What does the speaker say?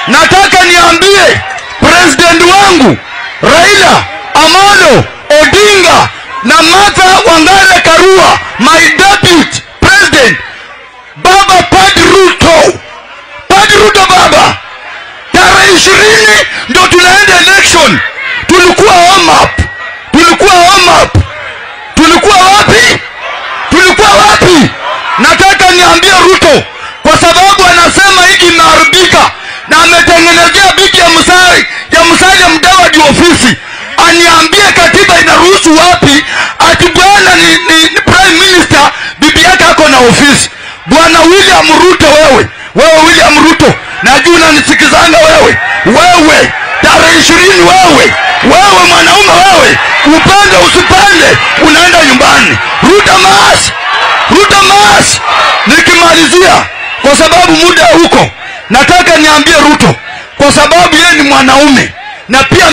nataka niambie president wangu Raila Amolo Odinga na Martha Wangare Karua, my deputy president, baba Padi Ruto, Padi Ruto baba, tarehe ishirini ndio tunaenda election. Tulikuwa warm up, tulikuwa warm up, tulikuwa wapi? Tulikuwa wapi? Nataka niambie Ruto, kwa sababu anasema hiki imeharibika na ametengenezea bibi ya Musari ya Musalia Mudavadi ofisi, aniambie katiba inaruhusu wapi ati bwana ni, ni, ni prime minister bibi yake ako na ofisi. Bwana William Ruto, wewe wewe William Ruto, najua unanisikizanga wewe, wewe tarehe ishirini, wewe wewe mwanaume wewe, upande usipande, unaenda nyumbani. Ruto mas, Ruto mas. Nikimalizia, kwa sababu muda huko, nataka niambie Ruto, kwa sababu yeye ni mwanaume na pia